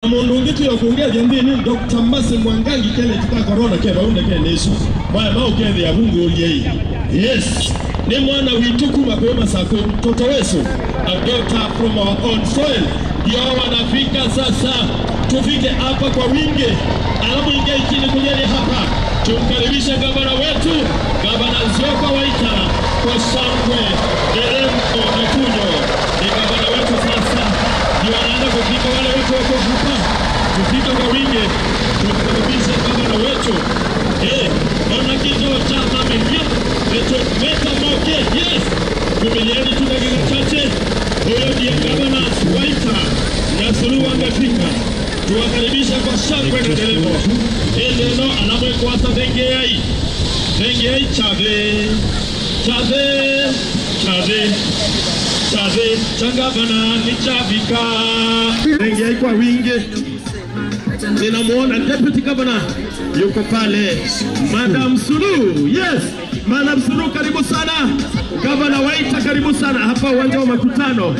mundu ungi tuyo kungeria nthini Dr. Mase Mwangangi kele kita corona ke baunde ke nesu baya mau ke ya bungu yei yes ni mwana witu kuma kwa masako mtoto wetu a daughter from our own soil ndio wanafika sasa tufike hapa kwa wingi alafu ingia chini kujeni hapa tumkaribishe gavana wetu gavana Nzioka Waita kwa shangwe deremko na kunyo ni gavana wetu sasa ndio anaenda kufika wale watu wako hapa kufika kwa wingi tumkaribishe gavana wetu eh ona kituo cha familia leto meta moke yes vumilieni tu dakika chache huyo ndiye gavana Waita na Suluhu amefika tuwakaribisha kwa shangwe na nderemo ili neno anamwekwasa thengei thengei chave chave chave chave cha gavana ni chavika thengei kwa wingi ninamwona deputy governor yuko pale madam Suluhu yes madam Suluhu karibu sana gavana Waita karibu sana hapa uwanja wa makutano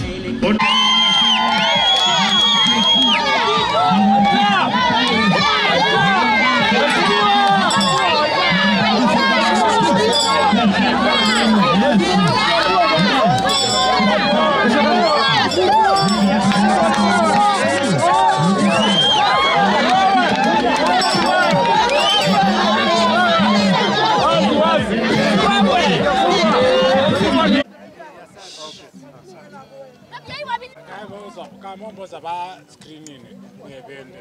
kamomboza ba screenini ngevende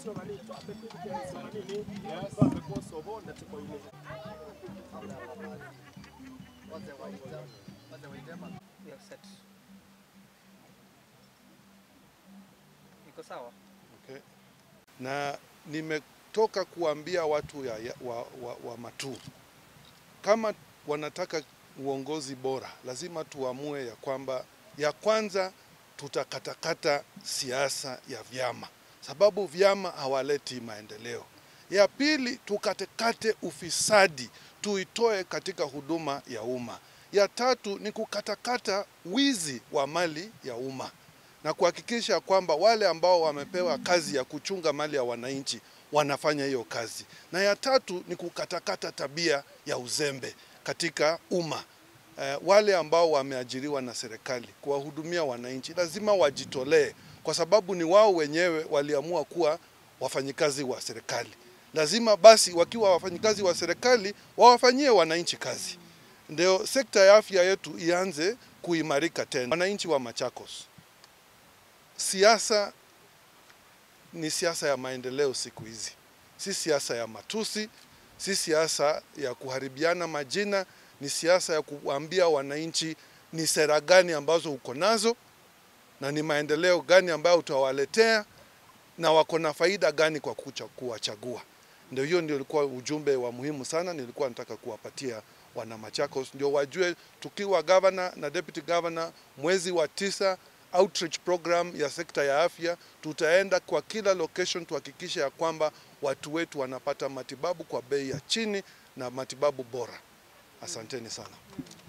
Iko sawa? Okay. Na nimetoka kuambia watu ya, ya, wa, wa, wa Matuu kama wanataka uongozi bora, lazima tuamue ya kwamba ya kwanza tutakatakata siasa ya vyama, sababu vyama hawaleti maendeleo. Ya pili tukatekate ufisadi, tuitoe katika huduma ya umma. Ya tatu ni kukatakata wizi wa mali ya umma na kuhakikisha kwamba wale ambao wamepewa kazi ya kuchunga mali ya wananchi wanafanya hiyo kazi. Na ya tatu ni kukatakata tabia ya uzembe katika umma. Eh, wale ambao wameajiriwa na serikali kuwahudumia wananchi lazima wajitolee, kwa sababu ni wao wenyewe waliamua kuwa wafanyikazi wa serikali. Lazima basi wakiwa wafanyikazi wa serikali wawafanyie wananchi kazi, ndio sekta ya afya yetu ianze kuimarika tena. Wananchi wa Machakos, siasa ni siasa ya maendeleo siku hizi, si siasa ya matusi, si siasa ya kuharibiana majina, ni siasa ya kuambia wananchi ni sera gani ambazo uko nazo na ni maendeleo gani ambayo utawaletea na wako na faida gani kwa kucha, kuwachagua. Ndio hiyo ndio ilikuwa ujumbe wa muhimu sana nilikuwa nataka kuwapatia wana Machakos, ndio wajue tukiwa governor na deputy governor mwezi wa tisa outreach program ya sekta ya afya, tutaenda kwa kila location tuhakikishe ya kwamba watu wetu wanapata matibabu kwa bei ya chini na matibabu bora. Asanteni sana.